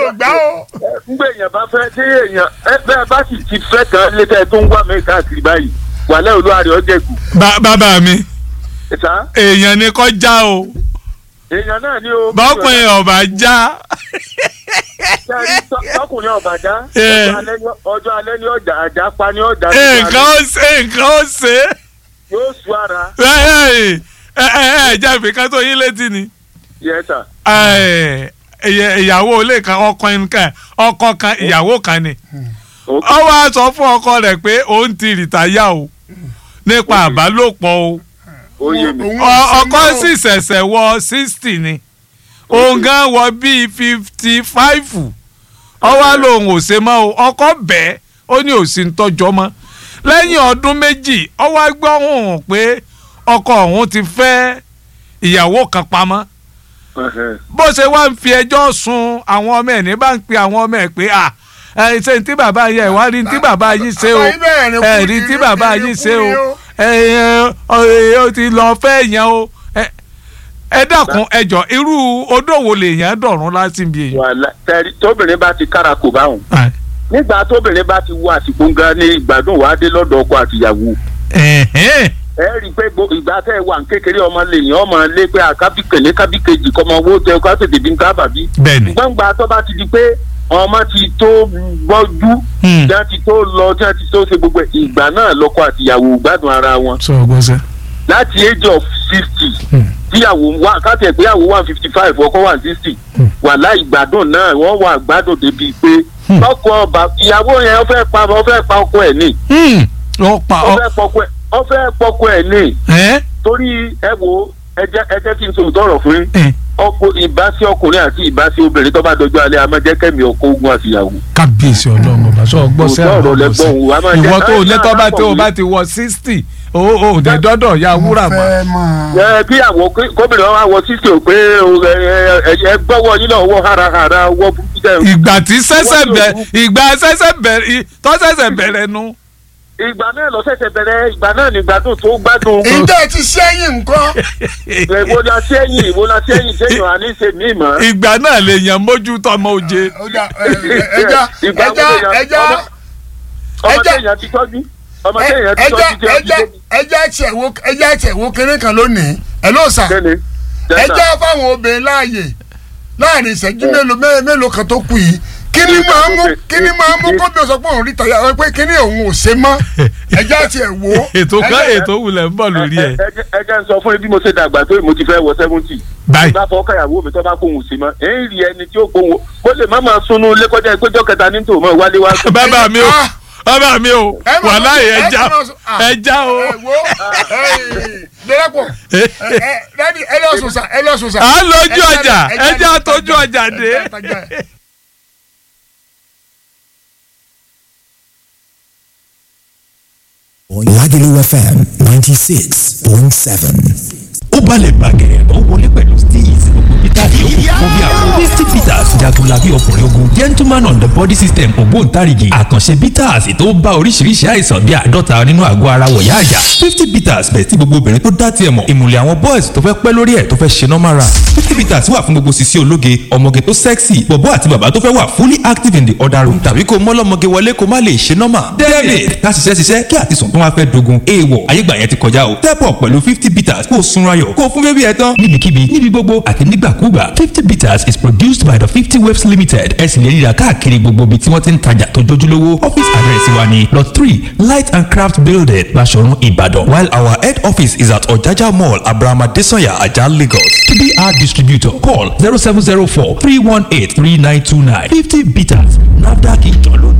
gbá o. ngbé èèyàn bá fẹ́ tí èèyàn ẹ bẹ́ẹ̀ bá sì ti fẹ́ kan létẹ́ tó ń wá mi káàkiri báyìí wàlẹ́ olúwarẹ̀ ọ̀jẹ̀ kù. Ba- bàbá mi ìta èèyàn ni kọ́ já o èèyàn náà ni o. bọ́kùnrin ọ̀bà já Sẹ́ni tọ́- tọkùnrin ọ̀bàjá Eh. ọjọ́ alẹ́ ní- ọjọ́ alẹ́ ní ọjà àjà pa ní ọjà nǹkan ó ṣe nǹkan ó ṣe yóò sú ara ẹ ẹ ẹ ẹ jẹ́ ìfìkan tó yín létí ni yẹta. ẹ, ìyẹ- ìyàwó ilé kan ọkọ nǹkan ọkọ kan ìyàwó kan ni ó wá sọ fún ọkọ rẹ̀ pé òun ti rìtáyà o nípa àbálòpọ̀ o ó yé mi. Òun ò Ọ- ṣe ọkọ mọ́ o. sì ṣẹ̀ṣẹ̀ wọ sixty ni òun gan wọ bíi fifty five ọwọ́ lòun ò ṣe mọ́ o ọkọ bẹ́ẹ̀ ó ní òsì ń tọ́jọ́ mọ́ lẹ́yìn ọdún méjì ọwọ́ gbọ́ hùn pé ọkọ òun ti fẹ́ ìyàwó kan pamọ́ Ẹhẹ́. bó ṣe wá ń fi ẹjọ́ sun àwọn ọmọ ẹ̀ ní bá ń pe àwọn ọmọ ẹ̀ pé à ẹ ṣe ní tí bàbá yẹ ẹ wá rí ní tí bàbá yìí ṣe o Bàbá yìí bẹ̀rẹ̀ ní ẹ kú rí ní tí irú bàbá kiri yìí kú ṣe ni o o. ẹ ẹ ẹ ó ti lọ fẹ́ yẹn o ẹ ẹ dákun ẹ jọ irú odò wo lèèyàn dọ̀run láti bí èèyàn. wàhálà tẹ̀rí tóbìnrin bá ti kára kò bá wọn. nígbà tóbìnrin bá ti wọ àsìkò gan ni ìgbádùn wàá dé lọ́dọ̀ ọkọ àtìyàwó. Ẹ̀hẹ́n. ẹ rí i pé gbo- ìgbà tẹ́ ẹ wà ní kékeré ọmọ lèyìn ọmọ lé pé àkábí kèlé kábí kejì kọ́mọ owó tẹ ká tètè bí nǹkan bàbí. bẹ́ẹ̀ni gbọ́ngbà tó bá ti di pé ọmọ ti tó gbọ́jú Hmm. tí wọ́n ti tó lọ tí wọ́n ti tó ṣe gbogbo ẹ̀, ìgbà náà lọ́kọ àtìyàwó gbádùn ara wọn. sọ ọgbọ́n sẹ́. láti age of sixty Hmm. tíyàwó wà káàtì ẹ̀ péyàwó one fifty five ọkọ one sixty wà láì gbádùn náà wọ́n wà gbádùn débi pé Hmm. ọkọ ọba ìyàwó yẹn ó fẹ́ pa ó fẹ́ pa ọkọ ẹ̀ ní ó pa ó ọ fẹ́ pọkọ ẹ̀ ó fẹ́ pọkọ ẹ̀ ní ẹ́ torí ẹ wo ẹ jẹ́ ẹ jẹ́ kí n sọ tọrọ fún yín ẹ́ ọkọ ìbáṣe ọkùnrin àti ìbáṣe obìnrin tó bá dọjọ́ alẹ́ amájẹ́kẹ́mi ọkọ ogun àtìyàwó. kábíyèsí ọlọ́run ọba sọ ọgbọ́n Òótọ́ sẹ́ ọ̀rọ̀ lẹ́gbọ́n òun, a máa jẹ́- ìwọ tó o Ẹ, lẹ́tọ́ bá tó o alákọ̀wé. bá ti wọ sixty o ò dẹ̀ dọ́dọ̀ ya wúrà Mo mọ́. fẹ́ mọ̀. ẹ bí àwọn gómìnà wa wọ sísè ò pé o, ẹ, ẹ, ẹ gbọ́wọ́ yín náà wọ́ harahara wọ́ burúkú jẹ́ ìgbà tí sẹ́sẹ̀ Wọ́n bẹ̀ yóò ìgbà sẹ́sẹ̀ bẹ̀rẹ̀ tó sẹ́sẹ̀ bẹ̀rẹ̀ nu. ìgbà náà lọ ṣẹ̀ṣẹ̀ bẹ̀rẹ̀ ìgbà náà ní gbádùn tó gbádùn. Ǹjẹ́ ti sẹ́yìn nǹkan? ìwo la sẹ́yìn ìwo la sẹ́yìn sẹ́yìn àní ṣe mí mọ́. ìgbà náà lè yàn mójú tọmọ oje. Ó dà, ẹ, ẹ, Ẹja Ìgbà wo ẹja lè yàn- ẹja ọmọ- ọmọ ẹja- tẹ̀yàn ti tọ́jú ọmọ tẹ̀yàn ti ẹja tọ́jú jẹ́ ẹja ẹja ẹ̀tẹ̀wó ẹja ẹ̀tẹ̀wó kéré kan lónìí. Ẹ ló sà. kẹ́ni. Ẹja fáwọn obìnrin láàyè láàrin ìṣẹ́jú mélòó mé- mélòó kan tó kù yìí. Kí ni máa mú kí ni máa mú kóbi ọ̀sán pé òun rí tàyà pé kí ni òun ò ṣe mọ́? Ẹja tiẹ̀ wò ó. ètò kan Ẹja- ètò wulẹ̀ ń bọ̀ lórí ẹ̀. ẹjẹ ń sọ fún mi bí mo ṣe dàgbà tó mo ti fẹ́ wọ seventy. báyìí bá fọ káyàwó mi tó bá kóhùn sí mọ́ èyí rí ẹni tí ó kóhùn ó lè má máa sunú ilé kọjá ìpéjọ kẹta ní tòun mọ́ wálé wá. sùn. bàbá mi o Ah! bàbá mi o Ẹ máa wàhálà sọ- ẹ ẹja máa sọ- ah. ẹja o. ẹ wo dẹ́rẹ́pọ̀ dẹ́ni ẹ lọ sùn sà ẹ lọ sùn sà. à ń lójú Ẹ ọjà jáde, ẹ ẹja jáde, tójú ẹ ọjà jáde, dé. ẹ jáde. Lagelu FM 96.7. ó balẹ̀ bàgẹ̀rẹ̀ ó wọlé pẹ̀lú steez gbogbo peter yòókù fún bí àwọn fifty peters jagunlabi ọkùnrin ogun gentleman on the body system ògbóǹtarìgì àkànṣe peters tó bá oríṣiríṣi àìsàn bíi àádọ́ta nínú àgọ́ ara wọ̀yá àjà fifty peters bẹ̀ tí gbogbo obìnrin tó dá tiẹ̀ mọ̀ ìmùlẹ̀ àwọn boys tó fẹ́ pẹ́ lórí ẹ̀ tó fẹ́ ṣe normal run fifty peters wà fún gbogbo sisi ológe ọmọge tó sexy bọ̀bọ́ àti bàbá tó fẹ́ wà fully active in the other room tàbí kó mọ́lọ́mọge wọlé kó má lè ṣe normal david ká ṣiṣẹ́ ṣiṣẹ́ kí àtisùn tó wá fẹ́ dogun èèwọ̀ ayégbà yẹn ti kọjá o step up pẹ̀lú fifty peters kó o sunra yọ̀ kó o fún bébí ẹ tán níbikíbi níbi gbogbo àti nígbàkúgbà fifty peters is produced by the fifty waves limited ẹ sì lè ríra káàkiri gbogbo ibi tí wọ́n ti ń tajà tó jójúlówó office address wa ni lot three light and craft building Baṣọ̀run Ìbàdàn while our head office is at Ọ̀jájá mall Abraham Adesanya Ajah Lagos to be our distributor call zero seven zero four three one eight three nine two nine fifty peters NAFDAC ìjọ ló